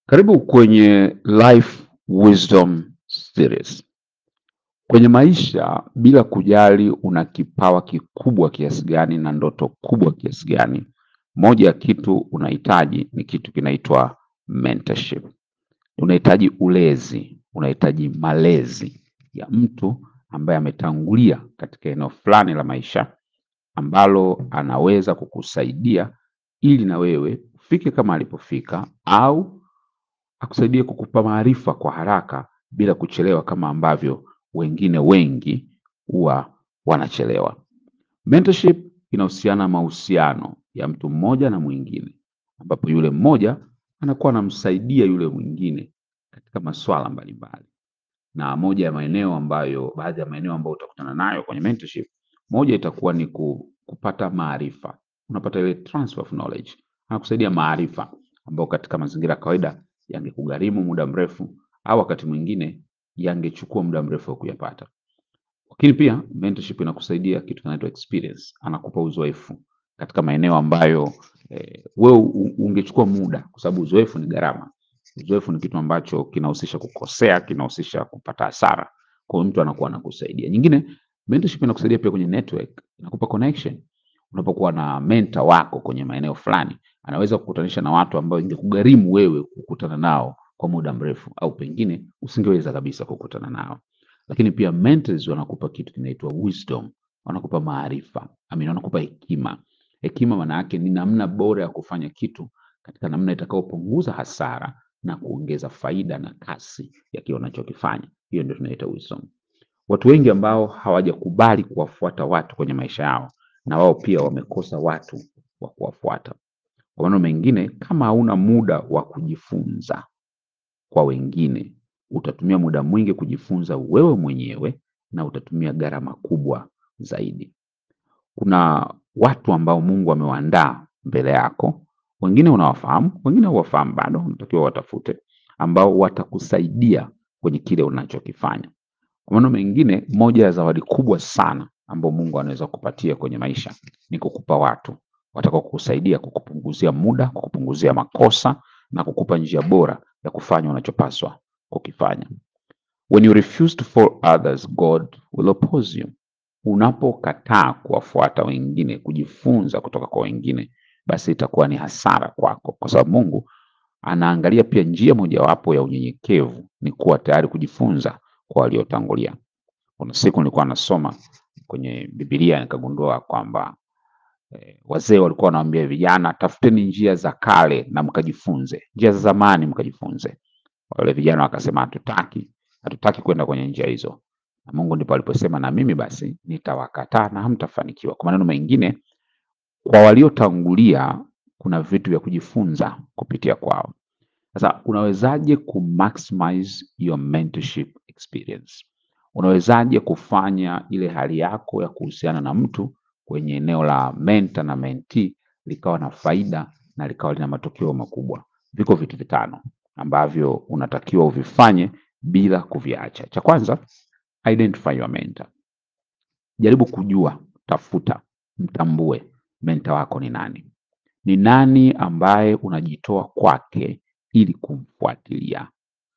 Karibu kwenye Life Wisdom Series. Kwenye maisha, bila kujali una kipawa kikubwa kiasi gani na ndoto kubwa kiasi gani, moja ya kitu unahitaji ni kitu kinaitwa mentorship. Unahitaji ulezi, unahitaji malezi ya mtu ambaye ametangulia katika eneo fulani la maisha ambalo anaweza kukusaidia ili na wewe ufike kama alipofika au akusaidie kukupa maarifa kwa haraka bila kuchelewa kama ambavyo wengine wengi huwa wanachelewa. Mentorship inahusiana na mahusiano ya mtu mmoja na mwingine, ambapo yule mmoja anakuwa anamsaidia yule mwingine katika masuala mbalimbali. Na moja ya maeneo ambayo, baadhi ya maeneo ambayo utakutana nayo kwenye mentorship, moja itakuwa ni ku- kupata maarifa. Unapata ile transfer of knowledge, anakusaidia maarifa ambayo katika mazingira ya kawaida yangekugharimu muda mrefu au wakati mwingine yangechukua muda mrefu wa kuyapata. Lakini pia mentorship inakusaidia kitu kinaitwa experience, anakupa uzoefu katika maeneo ambayo eh, wewe u- ungechukua muda, kwa sababu uzoefu ni gharama. Uzoefu ni kitu ambacho kinahusisha kukosea, kinahusisha kupata hasara. Kwa hiyo mtu anakuwa anakusaidia. Nyingine, mentorship inakusaidia pia kwenye network, inakupa connection. Unapokuwa na mentor wako kwenye maeneo fulani, anaweza kukutanisha na watu ambao ingekugharimu wewe kukutana nao kwa muda mrefu, au pengine usingeweza kabisa kukutana nao lakini pia mentors wanakupa kitu kinaitwa wisdom, wanakupa maarifa, I mean, wanakupa hekima. Hekima maana yake ni namna bora ya kufanya kitu katika namna itakayopunguza hasara na kuongeza faida na kasi ya kile unachokifanya. Hiyo ndio tunaita wisdom. Watu wengi ambao hawajakubali kuwafuata watu kwenye maisha yao, na wao pia wamekosa watu wa kuwafuata. Kwa maneno mengine, kama hauna muda wa kujifunza kwa wengine, utatumia muda mwingi kujifunza wewe mwenyewe na utatumia gharama kubwa zaidi. Kuna watu ambao Mungu amewaandaa mbele yako, wengine unawafahamu, wengine huwafahamu bado, unatakiwa watafute, ambao watakusaidia kwenye kile unachokifanya. Kwa maneno mengine, moja ya zawadi kubwa sana ambao Mungu anaweza kupatia kwenye maisha ni kukupa watu watakao kukusaidia kukupunguzia muda, kukupunguzia makosa na kukupa njia bora ya kufanya unachopaswa kukifanya. When you refuse to follow others, God will oppose you. Unapokataa kuwafuata wengine, kujifunza kutoka kwa wengine, basi itakuwa ni hasara kwako, kwa sababu Mungu anaangalia pia njia mojawapo ya unyenyekevu ni kuwa tayari kujifunza kwa waliotangulia. Kuna siku nilikuwa nasoma kwenye Biblia nikagundua kwamba eh, wazee walikuwa wanawaambia vijana, tafuteni njia za kale na mkajifunze, njia za zamani mkajifunze. Wale vijana wakasema hatutaki, hatutaki kwenda kwenye njia hizo. Na Mungu ndipo aliposema na mimi basi nitawakataa na hamtafanikiwa. Kwa maneno mengine, kwa waliotangulia kuna vitu vya kujifunza kupitia kwao. Sasa unawezaje kumaximize your mentorship experience? Unawezaje kufanya ile hali yako ya kuhusiana na mtu kwenye eneo la mentor na mentee likawa na faida na likawa lina matokeo makubwa? Viko vitu vitano ambavyo unatakiwa uvifanye bila kuviacha. Cha kwanza, identify your mentor. Jaribu kujua, tafuta, mtambue mentor wako ni nani. Ni nani ambaye unajitoa kwake ili kumfuatilia?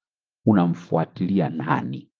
Unamfuatilia nani?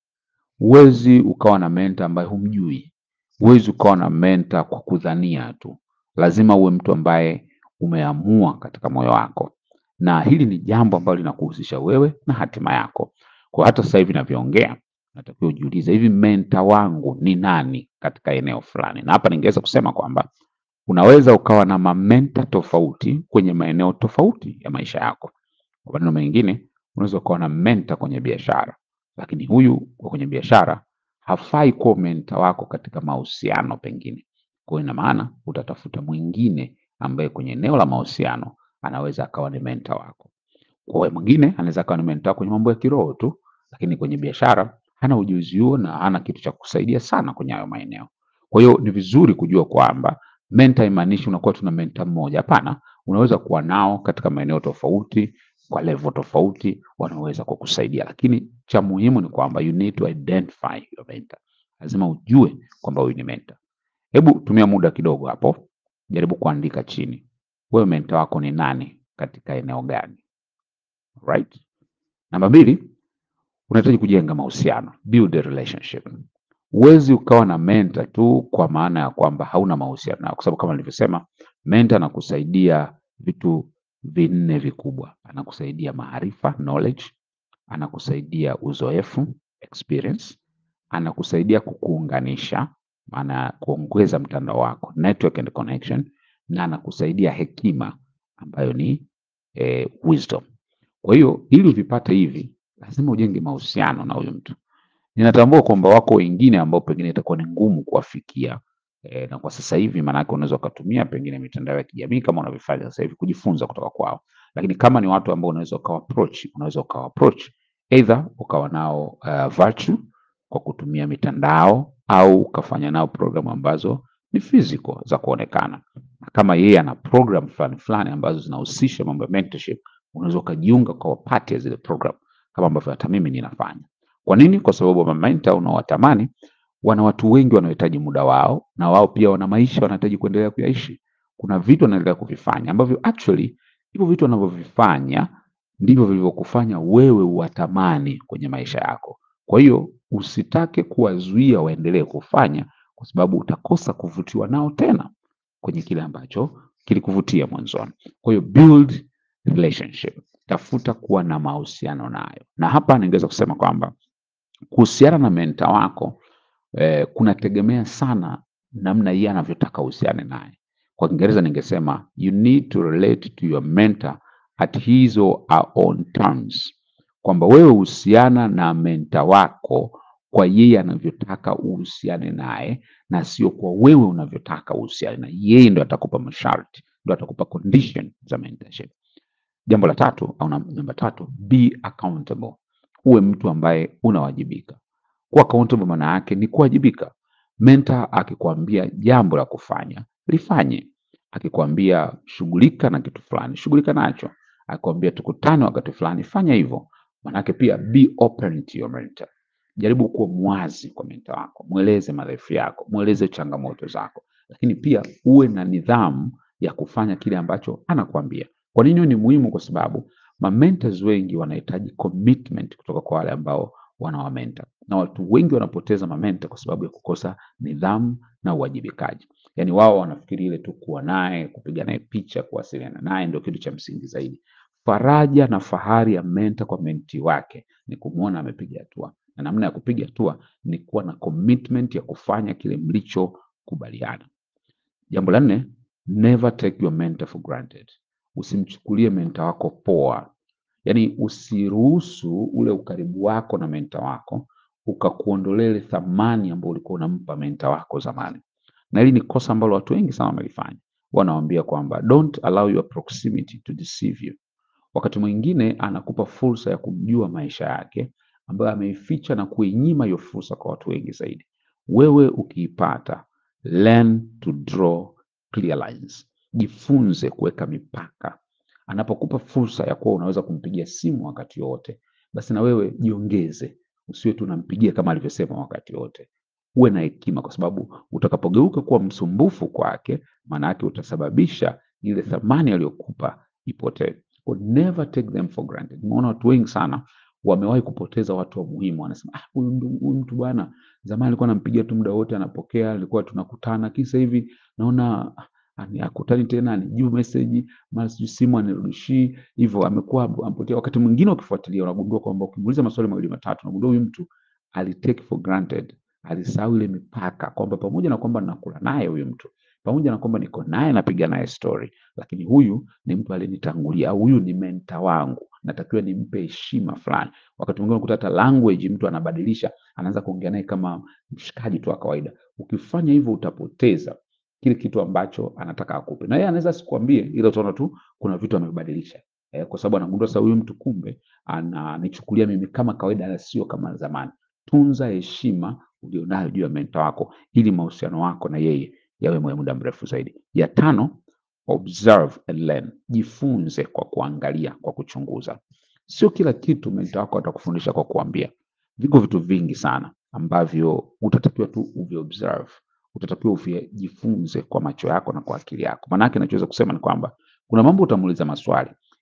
Huwezi ukawa na mentor ambaye humjui. Huwezi ukawa na mentor kwa kudhania tu. Lazima uwe mtu ambaye umeamua katika moyo wako, na hili ni jambo ambalo linakuhusisha wewe na hatima yako. Kwa hata sasa hivi ninavyoongea, natakiwa ujiulize, hivi mentor wangu ni nani katika eneo fulani? Na hapa ningeweza kusema kwamba unaweza ukawa na mamenta tofauti kwenye maeneo tofauti ya maisha yako. Kwa maneno mengine, unaweza ukawa na mentor kwenye biashara, lakini huyu wa kwenye biashara hafai kuwa mentor wako katika mahusiano pengine. Kwa hiyo ina maana utatafuta mwingine ambaye kwenye eneo la mahusiano anaweza akawa ni mentor wako. Kwa hiyo mwingine anaweza akawa ni mentor kwenye mambo ya kiroho tu, lakini kwenye biashara hana ujuzi huo na hana kitu cha kusaidia sana kwenye hayo maeneo. Kwa hiyo ni vizuri kujua kwamba mentor haimaanishi unakuwa tuna mentor mmoja. Hapana, unaweza kuwa nao katika maeneo tofauti, kwa level tofauti, wanaweza kukusaidia, lakini cha muhimu ni kwamba you need to identify your mentor. Lazima ujue kwamba huyu ni mentor. Hebu tumia muda kidogo hapo, jaribu kuandika chini, wewe mentor wako ni nani katika eneo gani? right? Namba mbili, unahitaji kujenga mahusiano, build a relationship. Huwezi ukawa na mentor tu kwa maana ya kwamba hauna mahusiano nao, kwa sababu kama nilivyosema, mentor anakusaidia vitu vinne vikubwa. Anakusaidia maarifa, knowledge, anakusaidia uzoefu, experience, anakusaidia kukuunganisha, maana ya kuongeza mtandao wako, network and connection, na anakusaidia hekima ambayo ni eh, wisdom. Kwa hiyo ili uvipate hivi, lazima ujenge mahusiano na huyu mtu. Ninatambua kwamba wako wengine ambao pengine itakuwa ni ngumu kuwafikia e, na kwa sasa hivi maanake unaweza ukatumia pengine mitandao ya kijamii kama unavyofanya sasa hivi kujifunza kutoka kwao, lakini kama ni watu ambao unaweza ukawa approach, unaweza ukawa approach either ukawa nao uh, virtual kwa kutumia mitandao au ukafanya nao programu ambazo ni physical za kuonekana. Na kama yeye ana program fulani fulani ambazo zinahusisha mambo ya mentorship, unaweza ukajiunga kwa part ya zile program kama ambavyo hata mimi ninafanya. Kwa nini? Kwa sababu mamenta unaowatamani wana watu wengi wanaohitaji muda wao, na wao pia wana maisha wanahitaji kuendelea kuyaishi. Kuna vitu wanaendelea kuvifanya ambavyo actually hivyo vitu wanavyovifanya ndivyo vilivyokufanya wewe uwatamani kwenye maisha yako. Kwa hiyo usitake kuwazuia waendelee kufanya, kwa sababu utakosa kuvutiwa nao tena kwenye kile ambacho kilikuvutia mwanzoni. Kwa hiyo build relationship, tafuta kuwa na mahusiano nayo, na hapa ningeweza kusema kwamba kuhusiana na menta wako eh, kunategemea sana namna yeye anavyotaka uhusiane naye. Kwa Kiingereza ningesema you need to relate to your mentor at his or her own terms, kwamba wewe husiana na menta wako kwa yeye anavyotaka uhusiane naye na sio kwa wewe unavyotaka uhusiane na yeye. Ndo atakupa masharti, ndo atakupa condition za mentorship. Jambo la tatu au nam- namba tatu, be accountable. Uwe mtu ambaye unawajibika. Kuwa accountable maana yake ni kuwajibika. Mentor akikwambia jambo la kufanya lifanye, akikwambia shughulika na kitu fulani shughulika nacho, akikwambia tukutane wakati fulani fanya hivyo. Maanake pia be open to your mentor. Jaribu kuwa mwazi kwa mentor wako, mweleze madhaifu yako, mweleze changamoto zako, lakini pia uwe na nidhamu ya kufanya kile ambacho anakuambia. Kwa nini hiyo ni muhimu? Kwa sababu mamentors wengi wanahitaji commitment kutoka kwa wale ambao wanawamenta, na watu wengi wanapoteza mamenta kwa sababu ya kukosa nidhamu na uwajibikaji. Yaani wao wanafikiri ile tu kuwa naye, kupiga naye picha, kuwasiliana naye ndio kitu cha msingi zaidi. Faraja na fahari ya menta kwa menti wake ni kumwona amepiga hatua, na namna ya kupiga hatua ni kuwa na commitment ya kufanya kile mlichokubaliana. Jambo la nne, never take your mentor for granted. Usimchukulie mentor wako poa, yaani usiruhusu ule ukaribu wako na menta wako ukakuondolea ile thamani ambayo ulikuwa unampa menta wako zamani. Na hili ni kosa ambalo watu wengi sana wamelifanya. Wanawambia kwamba don't allow your proximity to deceive you. Wakati mwingine anakupa fursa ya kumjua maisha yake ambayo ameificha na kuinyima hiyo fursa kwa watu wengi zaidi. Wewe ukiipata, learn to draw clear lines. Jifunze kuweka mipaka. Anapokupa fursa ya kuwa unaweza kumpigia simu wakati wote, basi na wewe jiongeze, usiwe tu unampigia kama alivyosema wakati wote. Uwe na hekima, kwa sababu utakapogeuka kuwa msumbufu kwake, maana yake utasababisha ile thamani aliyokupa ipotee. Kwa never take them for granted. Nimeona watu wengi sana wamewahi kupoteza watu wa muhimu, wanasema ah, huyu ndu- huyu mtu bwana, zamani alikuwa anampigia tu muda wote anapokea, alikuwa tunakutana, kisa hivi naona ah, ani- hakutani tena, anijibu meseji, mara sijui simu anirudishii, hivyo amekuwa amepotea. Wakati mwingine ukifuatilia, unagundua kwamba ukimuuliza maswali mawili matatu, unagundua huyu mtu alitake for granted, alisahau ile mipaka, kwamba pamoja na kwamba nakula naye huyu mtu, pamoja na kwamba niko naye napiga naye story, lakini huyu ni mtu aliyenitangulia, au huyu ni menta wangu, natakiwa nimpe heshima fulani. Wakati mwingine unakuta hata language mtu anabadilisha, anaanza kuongea naye kama mshikaji tu wa kawaida. Ukifanya hivyo utapoteza kile kitu ambacho anataka akupe, na yeye anaweza asikwambie, ila utaona tu kuna vitu amebadilisha eh, kwa sababu anagundua sasa huyu mtu kumbe ananichukulia mimi kama kawaida, na sio kama zamani. Tunza heshima ulionayo juu ya menta wako, ili mahusiano wako na yeye yawe mwa muda mrefu zaidi. Ya tano, observe and learn. Jifunze kwa kuangalia, kwa kuchunguza. Sio kila kitu menta wako atakufundisha kwa kuambia. Viko vitu vingi sana ambavyo utatakiwa tu uviobserve, utatakiwa uvijifunze kwa macho yako na kwa akili yako. Maanake nachoweza kusema ni kwamba kuna mambo utamuuliza maswali,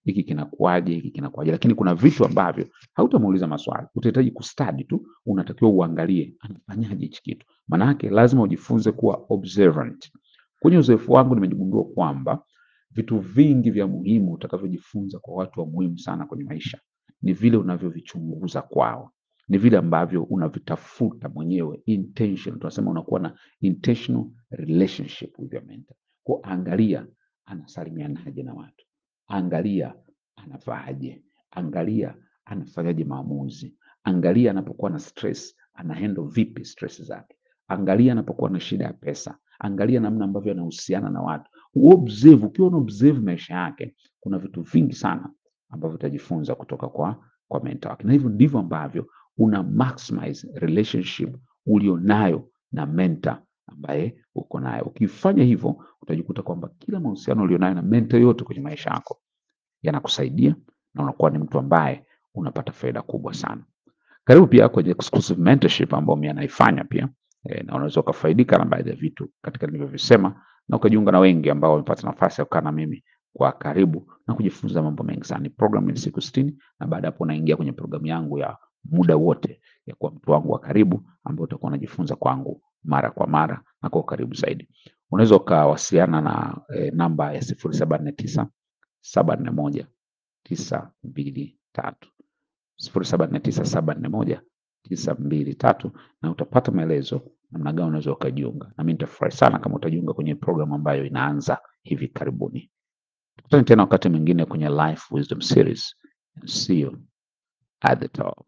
hiki kinakuaje, hiki kinakuaje. Lakini kuna vitu ambavyo hautamuuliza maswali, utahitaji kustadi tu, unatakiwa uangalie anafanyaje hichi kitu. Maana yake lazima ujifunze kuwa observant. Kwenye uzoefu wangu nimejigundua kwamba vitu vingi vya muhimu utakavyojifunza kwa watu wa muhimu sana kwenye maisha ni vile unavyovichunguza kwao, ni vile ambavyo unavitafuta mwenyewe intention. Tunasema unakuwa na intentional relationship with your mentor. Kwa angalia anasalimianaje na watu, angalia anavaaje, angalia anafanyaje maamuzi, angalia anapokuwa na stress ana handle vipi stress zake, angalia anapokuwa na shida ya pesa, angalia namna ambavyo anahusiana na watu. Uobserve, ukiwa una observe maisha yake, kuna vitu vingi sana ambavyo utajifunza kutoka kwa kwa mentor wake, na hivyo ndivyo ambavyo una maximize relationship ulionayo na mentor ambaye uko naye. Ukifanya hivyo, utajikuta kwamba kila mahusiano ulionayo na mentor yote kwenye maisha yako yanakusaidia na unakuwa ni mtu ambaye unapata faida kubwa sana. Karibu pia kwenye exclusive mentorship ambayo mimi naifanya pia e, na unaweza ukafaidika na baadhi ya vitu katika nilivyovisema na ukajiunga na wengi ambao wamepata nafasi ya kukaa na mimi kwa karibu na kujifunza mambo mengi sana. Ni program ya siku sitini na baada ya hapo unaingia kwenye programu yangu ya muda wote ya kuwa mtu wangu wa karibu ambao utakuwa unajifunza kwangu mara kwa mara na kwa ukaribu zaidi. Unaweza ukawasiliana na e, namba ya sifuri saba nne tisa saba nne moja tisa mbili tatu sifuri saba nne tisa saba nne moja tisa mbili tatu na utapata maelezo namna gani unaweza ukajiunga, na mimi nitafurahi sana kama utajiunga kwenye programu ambayo inaanza hivi karibuni. Tukutane tena wakati mwingine kwenye Life Wisdom Series. See you at the top.